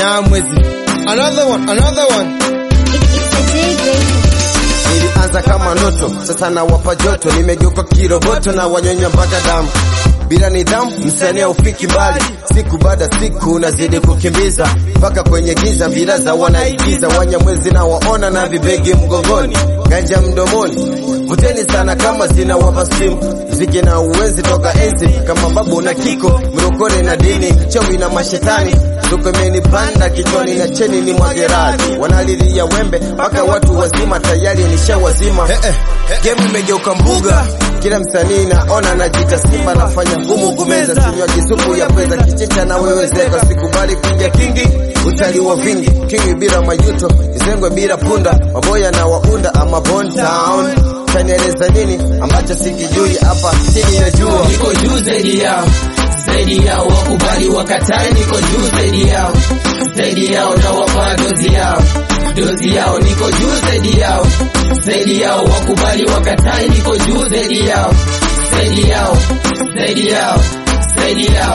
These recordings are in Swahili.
Nyamwezi. Another one, another one. It's a J Greater. Nilianza kama ndoto, sasa nawapa joto, nimegeuka kiroboto na wanyonya mpaka damu. Bila nidhamu msanii haufiki mbali, siku baada siku nazidi kukimbiza mpaka kwenye giza, vilaza wanaigiza, wanyamwezi na waona na vibegi mgongoni, ganja mdomoni, vuteni sana kama zina wapa simu, mziki na uwenzi toka enzi kama babu na kiko, mrokore na dini, mchawi na mashetani Tuko imenipanda kichwani na cheni ni mwageradi, wanalilia wembe mpaka watu wazima tayari nishawazima. Game imegeuka mbuga, kila msanii naona najita simba, nafanya ngumu kumeza, sinywaji supu ya pweza, kichecha na wewezeka, sikubali kuingia kingi, utaliwa vingi, kingi bila majuto, izengwe bila punda, maboya na waunda ama Bond Town. Tanieleza nini ambacho sikijui hapa chini ya jua? niko juu zaidi yao zaidi yao wakubali wakatae niko juu zaidi yao zaidi yao na wafaa dozi yao dozi yao niko juu zaidi yao zaidi yao wakubali wakatae niko juu zaidi yao zaidi yao zaidi yao zaidi yao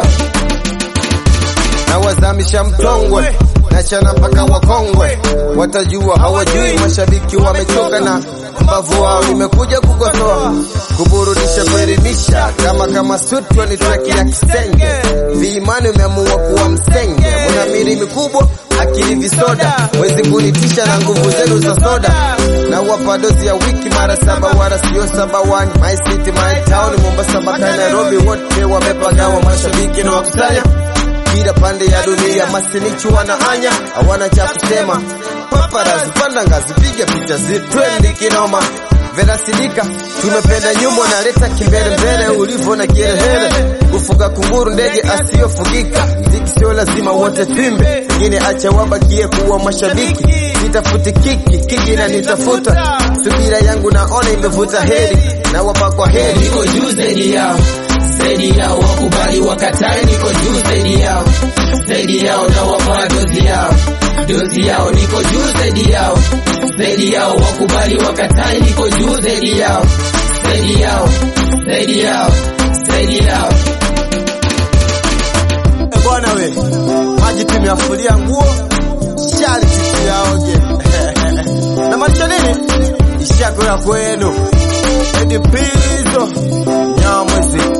na wazamisha mtongwe na chana mpaka wakongwe watajua, hawajui mashabiki wamechoka na mbavu wao. Nimekuja kukosoa, kuburudisha, kuelimisha, kama kama sutwa ni traki ya kisenge. Viimani umeamua kuwa msenge, muna miri mikubwa akili visoda, wezi kunitisha na nguvu zenu za soda, na wapa dozi ya wiki mara saba, wala sio saba wani. My city my town, Mombasa mpaka Nairobi, wote wamepagawa, mashabiki na wakusanya kila pande ya dunia, masinichu wanaanya, hawana cha kusema. Paparazi panda ngazi, piga picha zitwendi kinoma. Verasidika tumependa nyumba, naleta kimbele mbele, ulivyo na kiherehere, kufuga kunguru, ndege asiyofugika. Ziki sio lazima wote twimbe, wengine acha wabakie kuwa mashabiki. Sitafuti kiki, kiki na nitafuta, subira yangu naona imevuta heri, na wapa kwa heri. niko juu zaidi yao zaidi yao wakubali wakatae niko juu zaidi yao zaidi yao na wafaa dozi yao dozi yao niko juu zaidi yao zaidi yao wakubali wakatae niko juu zaidi yao zaidi yao zaidi yao zaidi yao Eh, bwana we, maji tumeafulia nguo, shari tusiyaoge. Namaanisha nini? Ishako ya kwenu. Edi Pizzo, Nyamwezi.